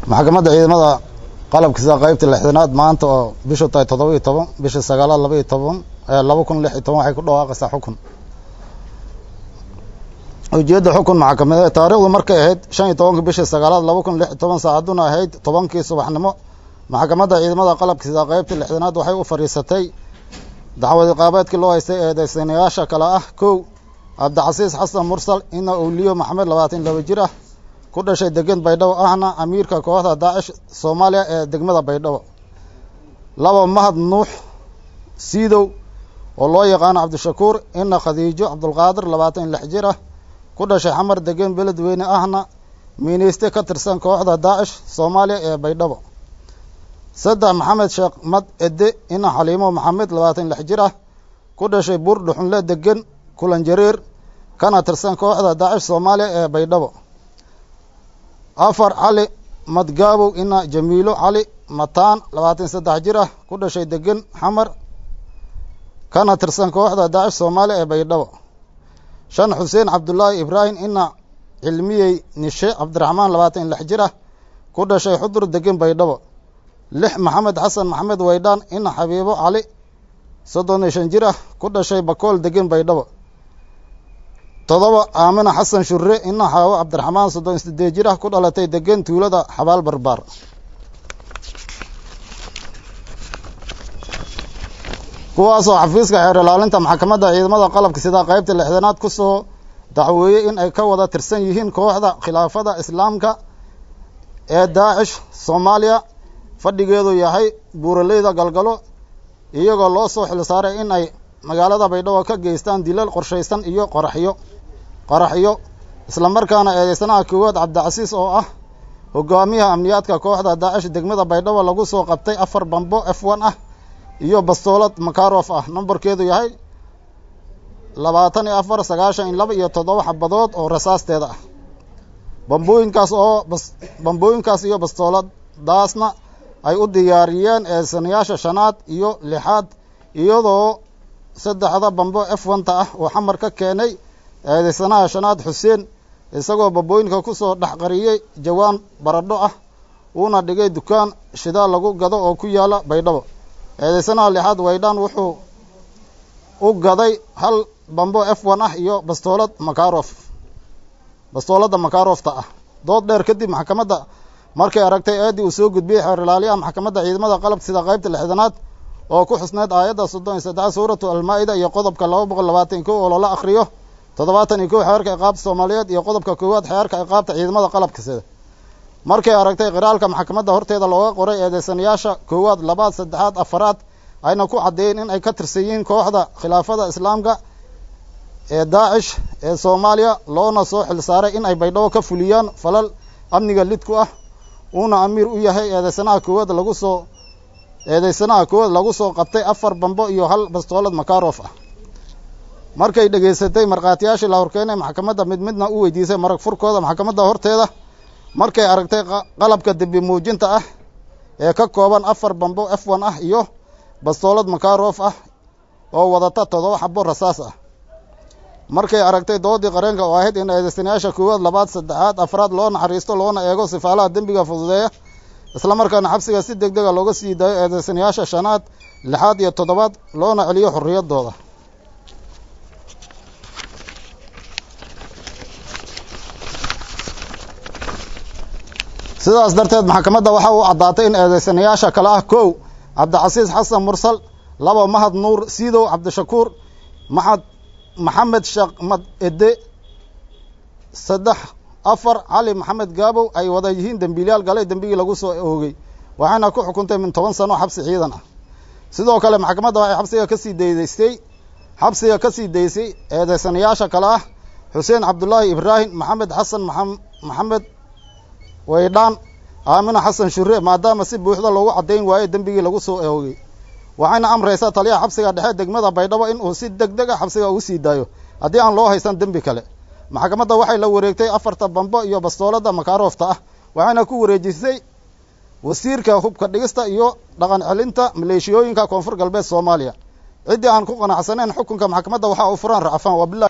maxkamadda ciidamada qalabkiisa qaybta lixdanaad maanta oo bishu tahay toddoba iyo toban bisha sagaalaad laba iyo toban laba kun lix iyo toban waxay ku dhawaaqaysaa xukun ujeedda xukun maxkamadeed taariikhdu markay ahayd shan iyo tobanka bishii sagaalaad laba kun lix iyo toban saacaduna ahayd tobankii subaxnimo maxkamadda ciidamada qalabkiisa qaybta lixdanaad waxay u fadhiisatay dacwad iqaabeedkii loo haystay eedeysanayaasha kale ah kow cabdicasiis xasan mursal ina owliyo maxamed labaatan laba jir ah ku dhashay degan baydhabo ahna amiirka kooxda daacish soomaaliya ee degmada baydhabo laba mahad nuux siidow oo loo yaqaano cabdishakuur ina khadiijo cabdulqaadir labaatan lix jir ah ku dhashay xamar degan beledweyne ahna miineyste ka tirsan kooxda daacish soomaaliya ee baydhabo saddex maxamed sheekh mad ede ina xaliimo maxamed labaatan lix jir ah ku dhashay buur dhuxunle degan kulan jareer kana tirsan kooxda daacish soomaaliya ee baydhabo afar cali madgaabow ina jamiilo cali mataan labaatan saddex jir ah ku dhashay degan xamar kana tirsan kooxda daacish soomaaliya ee baydhabo shan xuseen cabdulaahi ibraahim ina cilmiyey nishe cabdiraxmaan labaatan lix jir ah ku dhashay xudur degan baydhabo lix maxamed xasan maxamed waydhaan ina xabiibo cali soddon iyo shan jir ah ku dhashay bakool degan baydhabo todoba aamina xasan shure ina xaawo cabdiraxmaan soddon iyo sideed jir ah ku dhalatay degan tuulada xabaal barbaar kuwaasoo xafiiska xeer ilaalinta maxkamadda ciidamada qalabka sida qaybta lixdanaad ku soo dacweeyey in ay ka wada tirsan yihiin kooxda khilaafada islaamka ee daacish soomaaliya fadhigeedu yahay buuraleyda galgalo iyagoo loo soo xil saaray in ay magaalada baydhabo ka geystaan dilal qorshaysan iyo qoraxyo qoraxyo islamarkaana eedeysanaha koowaad cabdicasiis oo ah hogaamiyaha amniyaadka kooxda daacish degmada baydhabo lagu soo qabtay afar bambo f one ah iyo bastoolad makarof ah nambarkeedu yahay labaatan iyo afar sagaashan iyo laba iyo toddoba xabadood oo rasaasteeda ah bambooyinkaas oo bambooyinkaas iyo bastooladaasna ay u diyaariyeen eedeysanayaasha shanaad iyo lixaad iyadoo saddexda bambo f onta ah oo xamar ka keenay eedeysanaha shanaad xuseen isagoo bambooyinka ku soo dhex qariyey jawaan baradho ah uuna dhigay dukaan shidaal lagu gado oo ku yaala baydhabo eedeysanaha lixaad waydhaan wuxuu u gaday hal bambo f one ah iyo bastoolad makarof bastooladda makarofta ah dood dheer kadib maxkamadda markay aragtay eeddii uu soo gudbiyey xeer ilaaliyaha maxkamadda ciidamada qalabka sida qaybta lixdanaad oo ku xusneyd aayadda soddon iyo saddex suuratu almaa-ida iyo qodobka laba boqol labaatan kow oo lala akhriyo toddobaatan iyo kow xeerka iqaabta soomaaliyeed iyo qodobka koowaad xeerka iqaabta ciidamada qalabka sida markay aragtay qiraalka maxkamadda horteeda looga qoray eedeysanayaasha koowaad labaad saddexaad afaraad ayna ku caddeeyeen in ay ka tirsan yihiin kooxda khilaafada islaamka ee daacish ee soomaaliya loona soo xil saaray in ay baydhabo ka fuliyaan falal amniga lidku ah uuna amiir u yahay eedeysanaha koowaad lagu soo eedeysanaha koowaad lagu soo qabtay afar bambo iyo hal bastoolad makarof ah markay dhegaysatay markhaatiyaashii la horkeenay maxkamadda mid midna u weydiisay marag furkooda maxkamadda horteeda markay aragtay qalabka dembi muujinta ah ee ka kooban afar bambo f one ah iyo bastoolad makarof ah oo wadata toddoba xabo rasaas ah markay aragtay doodii qareenka oo ahayd in eedeysanayaasha koowaad labaad saddexaad afraad loo naxariisto loona eego sifaalaha dembiga fududeeya islamarkaana xabsiga si deg dega looga sii daayo eedeysanayaasha shanaad lixaad iyo toddobaad loona celiyo xorriyaddooda sidaas darteed maxkamadda waxa uu caddaatay in eedeysanayaasha kale ah kow cabdicasiis xasan mursal laba mahad nuur siidow cabdishakuur maxad maxamed sheekh mad ede saddex afar cali maxamed gaabow ay wada yihiin dembiilyaal galay dembigii lagu soo oogay waxayna ku xukuntay min toban sano xabsi ciidan ah sidoo kale maxkamadda waxay xabsiga kasii daydaystay xabsiga ka sii daysay eedeysanayaasha kale ah xuseen cabdulaahi ibraahim maxamed xasan maxamed waydhaan aamina xasan shure maadaama si buuxda loogu caddayn waayo dembigii lagu soo oogay waxayna amraysaa taliyaha xabsiga dhexe degmada baydhabo in uu si deg deg a xabsiga ugu sii daayo haddii aan loo haysan dembi kale maxkamadda waxay la wareegtay afarta bambo iyo bastoolada makaroofta ah waxayna ku wareejisay wasiirka hubka dhigista iyo dhaqan celinta maleeshiyooyinka koonfur galbeed soomaaliya ciddii aan ku qanacsanayn xukunka maxkamadda waxaa u furan racfaan wabilahi